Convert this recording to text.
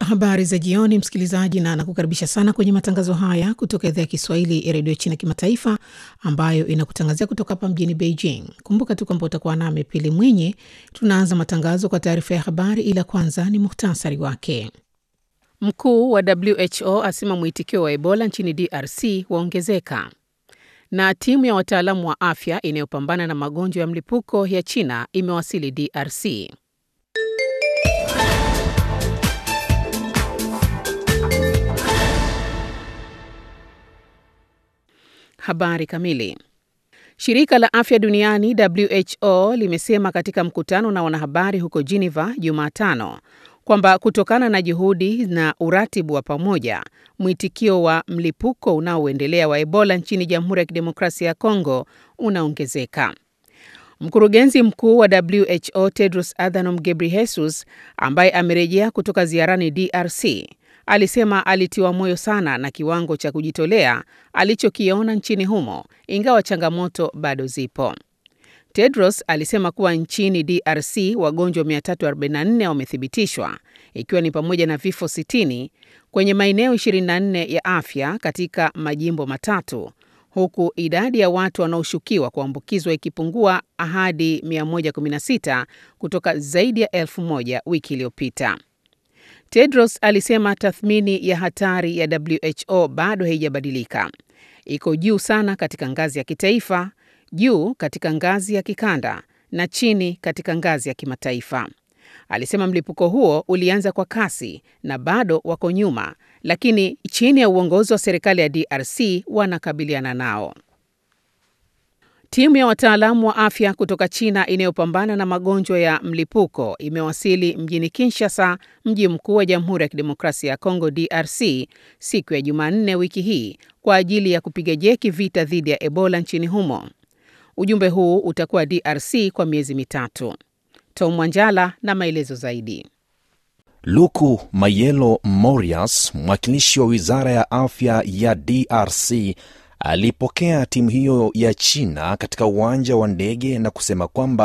Habari za jioni, msikilizaji, na nakukaribisha sana kwenye matangazo haya kutoka idhaa ya Kiswahili ya redio China Kimataifa, ambayo inakutangazia kutoka hapa mjini Beijing. Kumbuka tu kwamba utakuwa nami Pili Mwinyi. Tunaanza matangazo kwa taarifa ya habari, ila kwanza ni muhtasari wake. Mkuu wa WHO asema mwitikio wa Ebola nchini DRC waongezeka, na timu ya wataalamu wa afya inayopambana na magonjwa ya mlipuko ya China imewasili DRC. Habari kamili. Shirika la afya duniani WHO limesema katika mkutano na wanahabari huko Geneva Jumatano kwamba kutokana na juhudi na uratibu wa pamoja, mwitikio wa mlipuko unaoendelea wa Ebola nchini Jamhuri ya Kidemokrasia ya Kongo unaongezeka. Mkurugenzi mkuu wa WHO Tedros Adhanom Ghebreyesus ambaye amerejea kutoka ziarani DRC alisema alitiwa moyo sana na kiwango cha kujitolea alichokiona nchini humo, ingawa changamoto bado zipo. Tedros alisema kuwa nchini DRC wagonjwa 344 wamethibitishwa, ikiwa ni pamoja na vifo 60 kwenye maeneo 24 ya afya katika majimbo matatu, huku idadi ya watu wanaoshukiwa kuambukizwa ikipungua hadi 116 kutoka zaidi ya elfu moja wiki iliyopita. Tedros alisema tathmini ya hatari ya WHO bado haijabadilika. Iko juu sana katika ngazi ya kitaifa, juu katika ngazi ya kikanda na chini katika ngazi ya kimataifa. Alisema mlipuko huo ulianza kwa kasi na bado wako nyuma, lakini chini ya uongozi wa serikali ya DRC wanakabiliana nao. Timu ya wataalamu wa afya kutoka China inayopambana na magonjwa ya mlipuko imewasili mjini Kinshasa, mji mkuu wa Jamhuri ya Kidemokrasia ya Kongo DRC, siku ya Jumanne wiki hii kwa ajili ya kupiga jeki vita dhidi ya Ebola nchini humo. Ujumbe huu utakuwa DRC kwa miezi mitatu. Tom Mwanjala na maelezo zaidi. Luku Mayelo Morias, mwakilishi wa Wizara ya Afya ya DRC alipokea timu hiyo ya China katika uwanja wa ndege na kusema kwamba